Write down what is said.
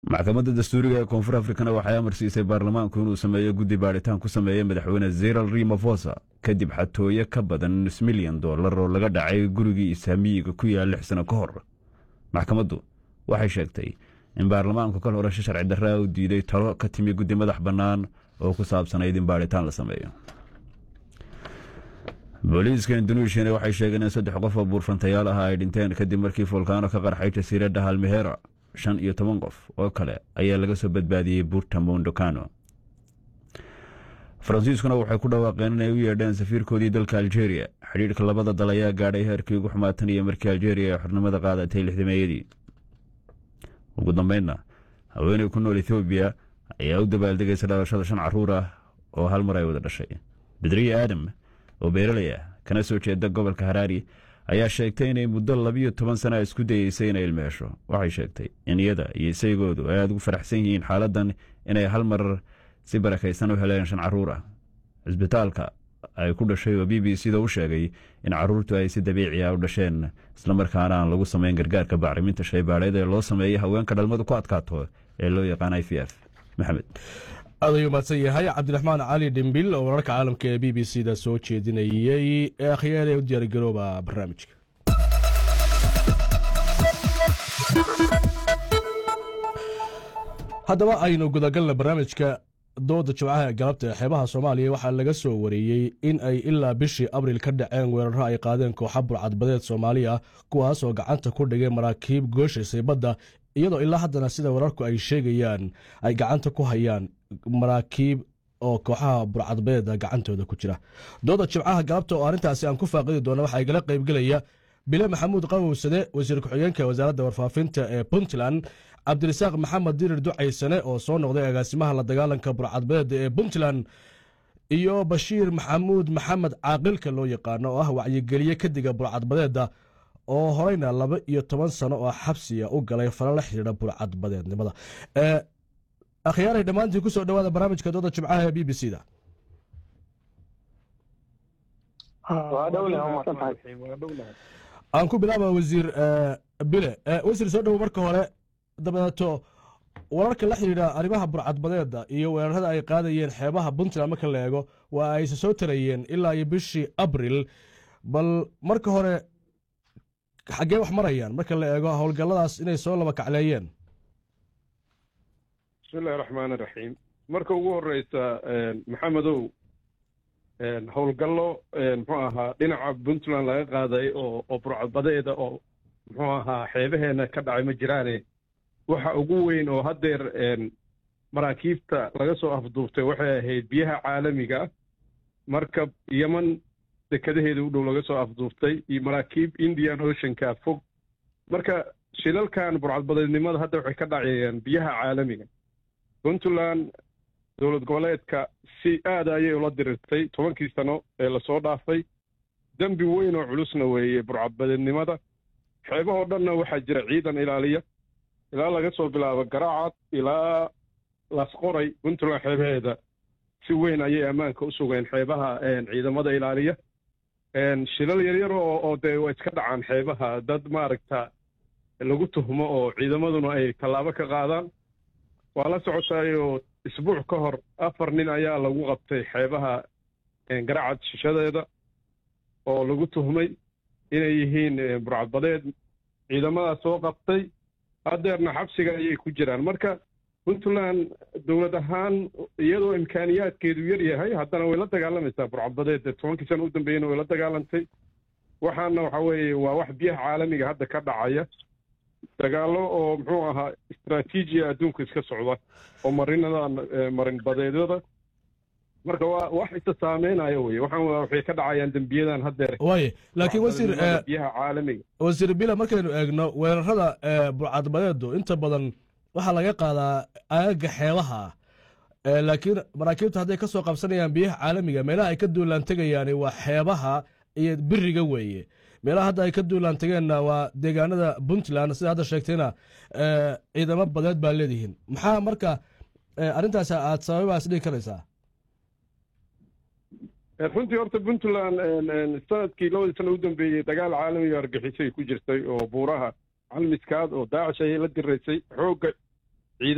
maxkamadda dastuuriga ee koonfur afrikana waxay amar siisay baarlamaanku inuu sameeyo guddi baadhitaan ku sameeya madaxweyne zeral rimafosa kadib xatooyo ka badan nus milyan dollar oo laga dhacay gurigii isaamiyiga ku yaal lix sano ka hor maxkamaddu waxay sheegtay in baarlamaanku kal hore si sharci darraa u diiday talo ka timi guddi madax bannaan oo ku saabsanayd in baadhitaan la sameeyo booliiska induneishiyana waxay sheegeen in saddex qof oo buurfantayaal ah ay dhinteen kadib markii fulkaano ka qarxay jasiiradda halmehera shan iyo toban qof oo kale ayaa laga soo badbaadiyey buurta mondocano faransiiskuna waxay ku dhawaaqeen inay u yeedheen safiirkoodii dalka aljeria xidhiidhka labada dal ayaa gaadhay heerkii ugu xumaatan iyo markii aljeria ay xornimada qaadatay lixdameeyadii ugu dambeynna haweeney ku nool ethoobiya ayaa u dabaaldegaysa dhalashada shan caruur ah oo hal mar ay wada dhashay bedriye aadam oo beeraley ah kana soo jeeda gobolka haraari ayaa sheegtay inay muddo labiyo toban sana isku dayeysay inay ilmeesho waxay sheegtay in iyada iyo isaygoodu ay aada ugu faraxsan yihiin xaaladan inay hal mar si barakaysan u heleen shan caruur ah cisbitaalka ay ku dhashay oo b b c da u sheegay in caruurtu ay si dabiici ah u dhasheen islamarkaana aan lagu samayn gargaarka bacriminta shaybaadheed ee loo sameeyey haweenka dhalmadu ku adkaato ee loo yaqaan i v f maxamed aad ayuu mahadsan yahay cabdiraxmaan cali dhimbil oo wararka caalamka ee b b c da soo jeedinayey ee akhyaare u diyaargarooba barnaamijka haddaba aynu gudagalna barnaamijka dooda jimcaha ee galabta ee xeebaha soomaaliya waxaa laga soo wareeyey in ay ilaa bishii abril ka dhaceen weeraro ay qaadeen kooxa burcadbadeed soomaaliya kuwaas oo gacanta ku dhigay maraakiib gooshaysay badda iyadoo ilaa haddana sida wararku ay sheegayaan ay gacanta ku hayaan maraakiib oo kooxaha burcadbadeeda gacantooda ku jira dooda jimcaha galabta oo arrintaasi aan ku faaqidi doona waxaa igala qaybgelaya bile maxamuud qawowsade wasiir ku-xigeenka wasaaradda warfaafinta ee puntland cabdirasaaq maxamed dirir ducaysane oo soo noqday agaasimaha la dagaalanka burcadbadeeda ee puntland iyo bashiir maxamuud maxamed caaqilka loo yaqaano oo ah wacyigeliye kadiga burcadbadeeda oo horeyna laba iyo toban sano oo xabsiga u galay fala la xidhiidha burcadbadeednimada akhyaaray dhammaantiin kusoo dhawaada barnaamijka dooda jimcaha ee b b c da aan ku bilaaba wasiir bile wasiir soo dhowo marka hore dabadeeto wararka la xidhiidha arrimaha burcadbadeeda iyo weerarada ay qaadayeen xeebaha puntland marka la eego waa ayse soo tarayeen ilaa iyo bishii abril bal marka hore xaggee wax marayaan marka la eego howlgalladaas inay soo laba kacleeyeen bismillahi raxmaan iraxiim marka ugu horeysa maxamedow howlgallo muxuu ahaa dhinaca puntland laga qaaday oo oo burcadbadeeda oo muxuu ahaa xeebaheena ka dhacay ma jiraane waxa ugu weyn oo haddeer maraakiibta laga soo afduubtay waxay ahayd biyaha caalamiga markab yeman dekadaheeda u dhow laga soo afduubtay iyo maraakiib indian oceanka fog marka shilalkan burcadbadeednimada hadda waxay ka dhacayeen biyaha caalamiga puntland dowlad goboleedka si aada ayay ula dirirtay tobankii sano ee lasoo dhaafay dembi weyn oo culusna weeye burcadbadeednimada xeebahoo dhanna waxaa jira ciidan ilaaliya ilaa laga soo bilaabo garaacad ilaa lasqoray puntland xeebaheeda si weyn ayay ammaanka u sugeen xeebaha ciidamada ilaaliya shilal yaryar oo oo dee waa iska dhacaan xeebaha dad maaragta lagu tuhmo oo ciidamaduna ay tallaabo ka qaadaan waa la socotaayoo isbuuc ka hor afar nin ayaa lagu qabtay xeebaha garacad shishadeeda oo lagu tuhmay inay yihiin burcadbadeed ciidamadaas soo qabtay haddeerna xabsiga ayay ku jiraan marka puntland dowlad ahaan iyadoo imkaaniyaadkeedu yar yahay haddana way la dagaalamaysaa burcadbadeed tobankii sana u dambeeyena way la dagaalantay waxaana waxa weeye waa wax biyaha caalamiga hadda ka dhacaya dagaallo oo muxuu ahaa istraatiijiya adduunka iska socda oo marinadan marinbadeedyada marka waa wax isa saameynaya weye waxaan waxay ka dhacayaan dembiyadan haddeer waaye laakiin wasiir biyaha caalamiga wasiir bila markaynu eegno weerarada burcadbadeedu inta badan waxaa laga qaadaa aagaga xeebaha laakiin maraakiibta hadday ka soo qabsanayaan biyaha caalamiga meelaha ay ka duulaan tegayaani waa xeebaha iyo biriga weeye meelaha hadda ay ka duulaan tageenna waa deegaanada puntland sida hadda sheegtayna ciidamo badeed baa leedihiin maxaa marka arrintaas aad sababaas dhigi karaysaa runtii horta puntland sanadkii labadii sana u dambeeyey dagaal caalamiga argixisay ku jirtay oo buuraha calmiskaad oo daacish ayay la diraysay xoogga